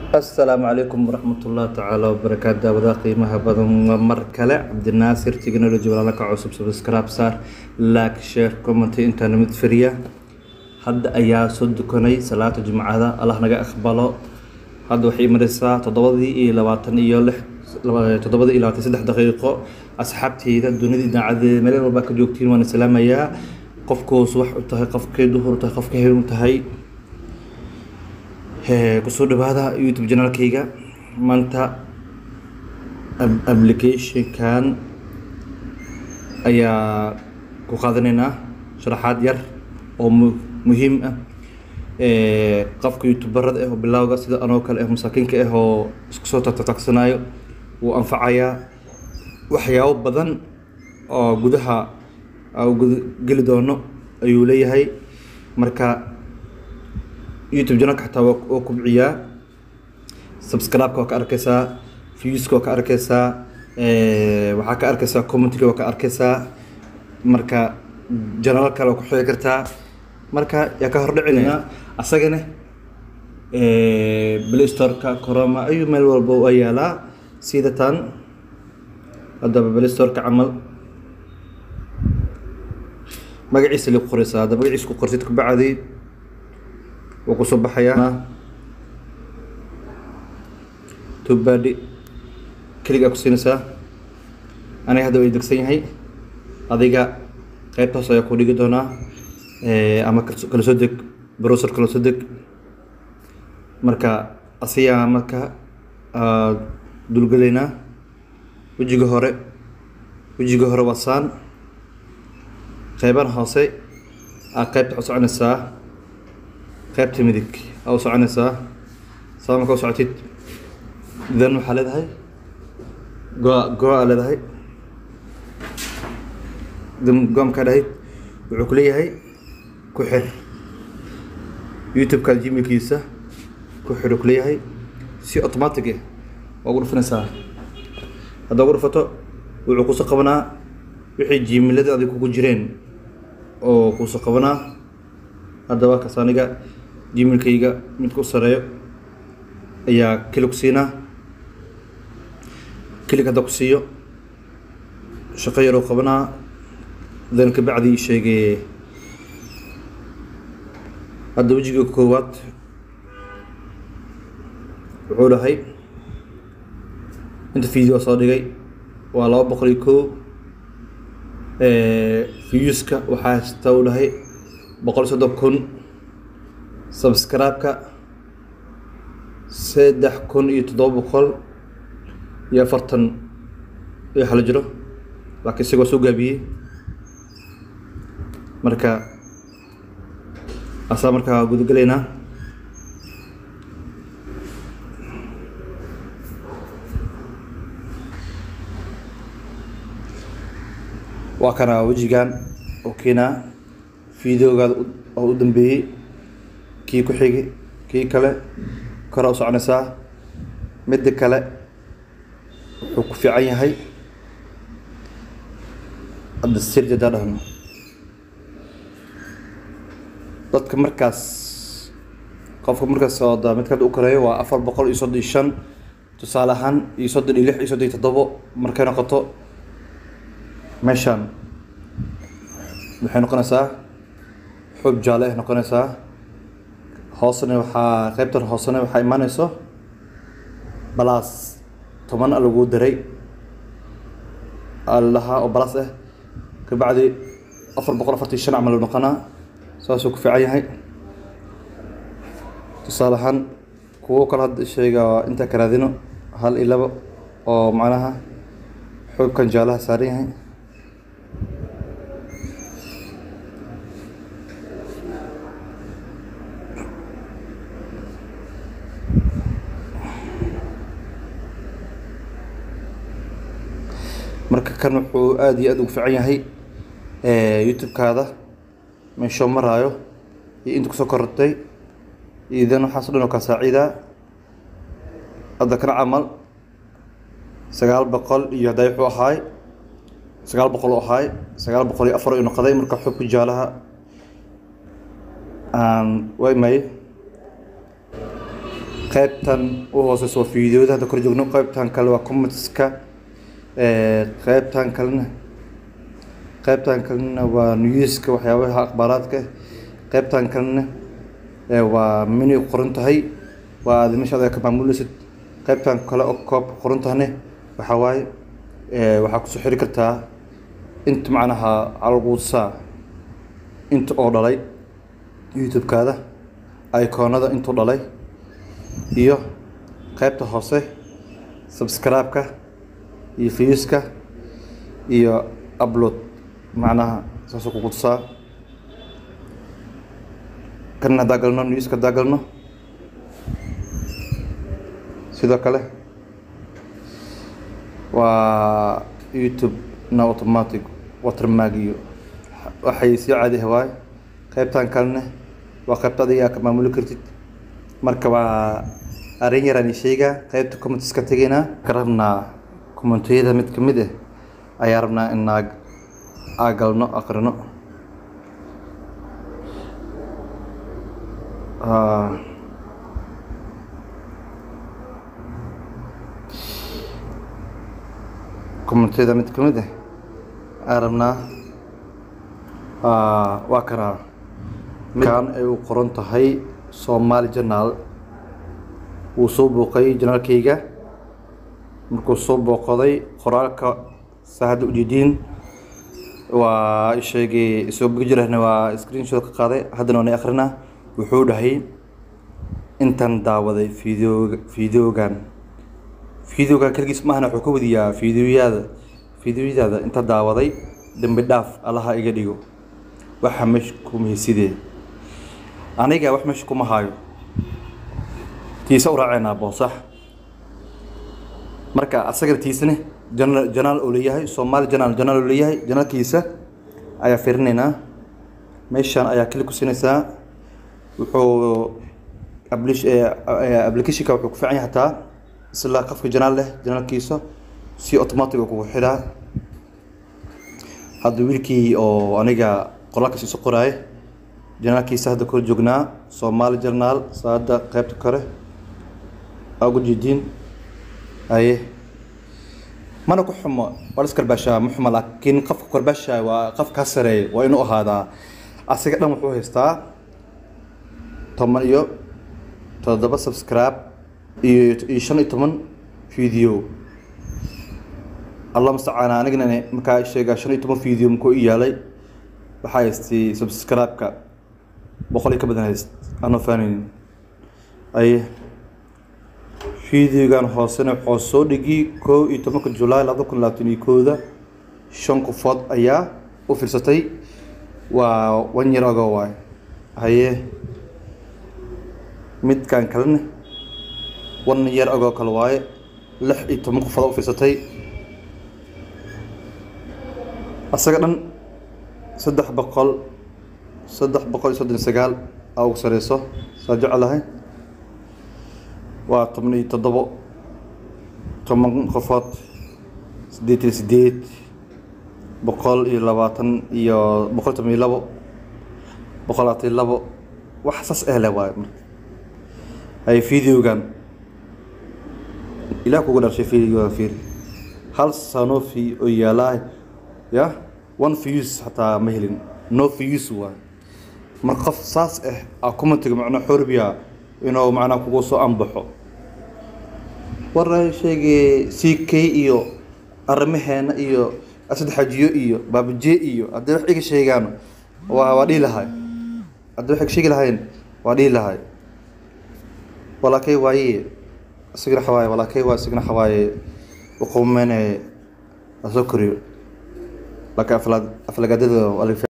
asalaamu calaykum waraxmatullahi tacaala wabarakaatu daawadaha qiimaha badan waa mar kale cabdinaasir technology walaala ka cusub subscribe saar like share comment intaana mid firiya hadda ayaa soo dukanay salaata jumcada allah naga aqbalo hadda waxay maraysaa toddobadii iyo labaatan iyo lix toddobadii iyo labaatan saddex daqiiqo asxaabteyda dunida idaacadeeda meel walbaa ka joogtiin waan islaamayaa qofkoos wax u tahay qofkay duhur u tahay qofkay hel u tahay kusoo dhawaada youtube janaalkayga maanta applicationkan ayaa ku qaadanaynaa sharaxaad yar oo muhiim ah qofka youtuberada ah oo bilowga sida anoo kale ah masaakiinka ah oo isku soo tagtagsanayo wuu anfacayaa waxyaabo badan oo gudaha geli doono ayuu leeyahay marka youtube janalka xataa waa kubciyaa subscribe-ka waa ka arkeysaa viewska waa ka arkeysaa waxaa ka arkeysaa commentiga waa ka arkeysaa marka janalo kale waa ku xigi kartaa marka yaa ka hordhicinaya asagana play store-ka coroma ayuu meel walba waa yaalaa sida tan haddaba play store-ka camal magaciisa la qoreysaa hadda magaciisa ku qortid kabacdi wuu kusoo baxayaa tubadi keligaa ku siinaysaa aniga hadda way degsan yahay adiga qaybtaas ayaa ku dhigi doonaa ama kala soo deg browser kala soo deg marka asiyaa marka dulgelaynaa wejiga hore wejiga hore waa saan qeyban hoose aa qaybta u soconaysaa qaybta midig aa u soconaysaa saa marka u socotid dan waxaa leedahay go- go-a leedahay go markaa dhahayd wuxuu ku leeyahay ku xir youtube-ka gmailkiisa ku xir uu ku leeyahay si automatic ah waa ugu dhufanaysaa haddaa ugu dhufato wuxuu kusoo qabanaa wixii gmailada adig kugu jireen oo kusoo qabanaa haddaba kaas aniga gmailkayga midka u sareeyo ayaa kelig siinaa kelig hadda ku siiyo shaqo yaroo qabanaa dan kabacdi sheegay hadda wejiga koowaad wuxuu dhahay inta video soo dhigay waa laba boqol iyo kow viewska waxaa hasta u dhahay boqol soddon kun subscribe-ka saddex kun iyo toddoba boqol iyo afartan iyo xalo jiro laakiin isagoo soo gaabiyey marka asaa markaa gudagelaynaa waa kana wejigan oo keenaa videogaada oo u dambeeyey kii ku xigi kii kale koraa u soconaysaa midda kale wuxuu ku fiican yahay hadda sirdi hadaa dhahno dadka markaas qofka markaas ooda midka hadda u koreeyo waa afar boqol iyo soddon iyo shan tusaale ahaan iyo soddon iyo lix iyo soddon iyo toddobo markay noqoto meeshaan waxay noqonaysaa xub jaale ay noqonaysaa hoosena waxaa qaybtan hoosena waxaa imaaneyso balaas toban a lagu daray alahaa oo balaas ah kabacdi afar boqol afartan shan camal noqonaa saasuu ku fiican yahay tusaale ahaan kuwo kale hadda sheega intaa karaadino hal iyo labo oo macnaha xubkan jaalaha saaran yahay marka kan wuxuu aada iyo aada ugu fiican yahay youtube-kaada meeshoo maraayo iyo inta kusoo korortay iyo dan waxaaso dhan oo kaa saaciidaa hadda kana camal sagaal boqol iyo hadday wuxuu ahaay sagaal boqol u ahaay sagaal boqol iyo afar u noqday marka xubka jaalaha aan way may qaybtan u hooseysa waa fiidiyoda hadda kor joogno qaybtan kale waa commentska qaybtan kalena qaybtan kalena waa newska waxyaabaha akhbaaraadka qaybtan kalena waa menu qoran tahay waa aad meesha aad ka maamuleysid qaybtan kale oo koob qoran tahane waxaa waaye waxaa kusoo xiri kartaa inta macnaha calquudsaa inta oo dhalay youtube-kaada icoonada intuu dhalay iyo qaybta hoose subscribe-ka iyo viewska iyo upload macnaha saasoo ku qudsaa kan haddaa galno newska haddaa galno sidoo kale waa youtube na automatic watermark iyo waxay sii caadiha waaye qaybtan kalena waa qaybta adigaa ka maamuli kartid marka waa arrin yaraan sheegaa qaybta commenteska tegaynaa ka rabnaa commentiyada mid ka mid ah ayaa rabnaa in aa aa galno akrino commentiyada mid ka mid ah aan rabnaa waa kanaa midkan ay u qoran tahay somaali journal wuu soo booqay janaalkayga markuu soo booqday qoraalka saahadda ujeediin waa sheegay soo bogi jirahna waa screenshot ka qaaday haddana waana akrinaa wuxuu dhahay intaan daawaday video videogan videogan keligiis maahana wuxuu ka wadiyaa videoyada videoyadaada inta daawaday dambi dhaaf allaha iga dhigo waxa meesha kumahaysidee aniga wax meesha kuma haayo tiisa u raaceynaa boosax marka asagana tiisane jana janaal oo leeyahay soomaali janaal janaal oo leeyahay janaalkiisa ayaa fiirinaynaa meeshaan ayaa kili ku siinaysaa wuxuu applicationka wuxuu ku fiican yahay hataa isla qofka janaal leh janaalkiisa si automatic kugu xidhaa hadda wiilkii oo aniga qoraalkaas isu qoraaye janaalkiisa hadda kor joognaa soomaali janaal saada qaybta kore aa ugu jeediin haye mana ku xumo waa la iskarbaashaa ma xumo laakiin qofka karbaashaa waa qof kaa sareeya waa inuu ahaadaa asiga dhan wuxuu haystaa toban iyo toddoba subscribe iyo iyo shan iyo toban video allah mustacaan anigana markaa sheegaa shan iyo toban video makuu i yaalay waxaa haystay subscribe-ka boqol iyo ka badan hayst anoo faanaynin aye videogan hoosena wuxuu soo dhigi kow iyo tobanka julaay labada kun labaatan iyo kooda shan qofood ayaa u fiirsatay waa one year ago waay haye midkan kalena one year ago kale waaye lix iyo toban qofood u fiirsatay asaga dhan saddex boqol saddex boqol iyo soddon iyo sagaal aa ugu sareyso saa jecelahay waa toban iyo toddobo toban qofood siddeed iyo siddeed boqol iyo labaatan iyo boqol toban iyo labo boqol labaatan iyo labo wax saas ehle waayo marka hay videogan ilaah kugu dharshay videogan fiiri hal sanofi oo yaalaa ya one views hataa ma helin no views waayo marka qof saas ah aa commentiga macnaa xorbiya inuu macnaa kugu soo anbaxo waray sheegay c k iyo arrimaheena iyo asad xajiyo iyo baabuje iyo haddii wax iga sheegaan waa waa dhihi lahay haddii wax iga sheegi lahayn waa dhihi lahay walaakay waaye isagana xawaaye walaakay waa isagana xawaaye uqumene asoo koriyo laakiin aflagaadada